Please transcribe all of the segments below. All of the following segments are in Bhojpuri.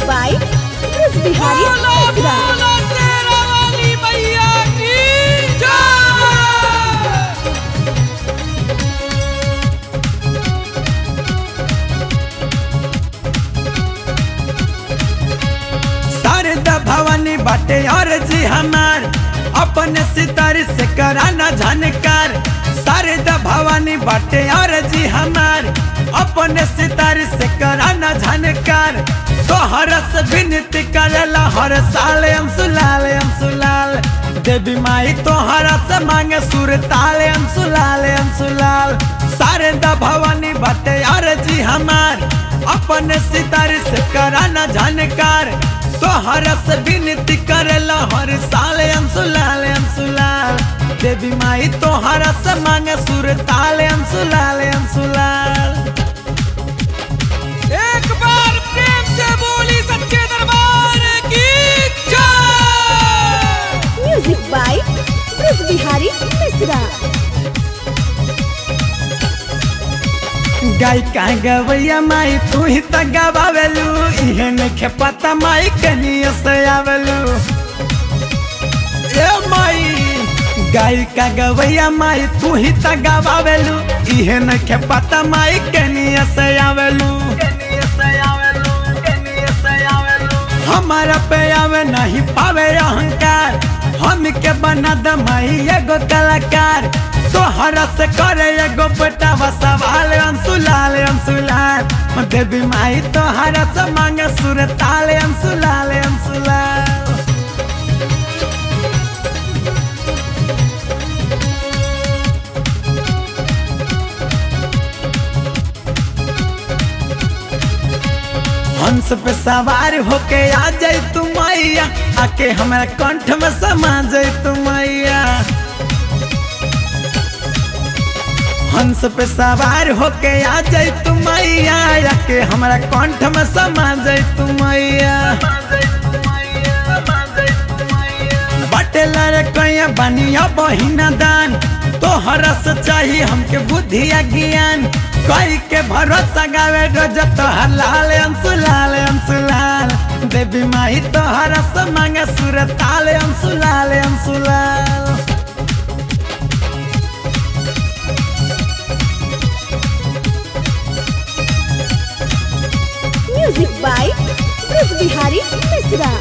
by Chris Bihari बोलो Misra. बोलो तेरा वाली मैया की जय शारदा भवानी बाटे और जी हमार अपने सितारे से कराना झनकार शारदा भवानी बाटे और जी हमार अपने सितारे से कराना झनकार तो हरस विनती करेला हर साल हम सुलाल हम सुलाल देवी माई तो हरस मांगे सुर ताले हम सुलाल हम सुलाल शारदा भवानी बाटे और जी हमार अपने सितारे से कराना झनकार तो हरस विनती करेला हर साल हम सुलाल हम सुलाल देवी माई तो हरस मांगे सुर ताले हम सुलाल हम सुलाल एक बार प्रेम से बोली सच्चे दरबार की जय Music by Chris Bihari Misra. गाय का गवैया माई तू ही त गवावेलू इहे नखे पता माई कनिया से आवेलू ए माई गाय का गवैया माई तू ही त गवावेलू इहे नखे पता माई कनिया से आवेलू हमारा पे आवे नहीं पावे अहंकार हम के बना द माई एगो कलाकार तोहरा से करे एगो बेटा सवाल अंसुलाल अंसुलाल देवी माई तोहरा से मांगे सुर ताले अंसुलाल अंसुलाल हंस पे सवार होके आ जाई तू मैया आके हमारा कंठ में समा जाई तू मैया हंस पे सवार होके आ जाई तू मैया आके हमारा कंठ में समा जाई तू मैया बटे लड़े कैया बनिया बहिना दान तोहरा से चाहिए हमके बुद्धि आ ज्ञान कोई के भरोसा गावे रोज तोहर लाल अंसुलाल अंसुलाल देवी माई तोहरा से मांगे सुर ताल अंसुलाल अंसुलाल Music by Chris Bihari Misra.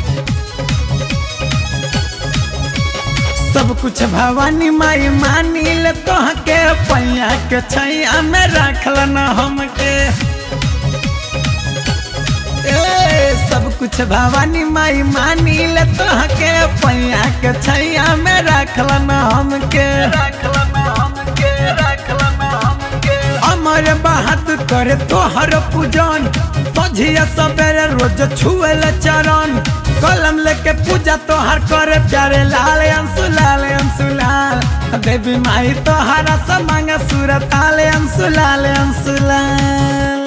सब कुछ भवानी माई मानी ले तोहके पैया के छैया में रखल न हमके ए सब कुछ भवानी माई मानी ले तोहके पैया के छैया में रखल न हमके अमर बात करे तोहर पूजन सझिया सवेरे रोज छुएल चरण कलम लेके पूजा तोहर करे प्यारे लाल अंसुलाल अंसुलाल देवी माई तोहरा से मांगे सुर ताले अंसुलाल अंसुलाल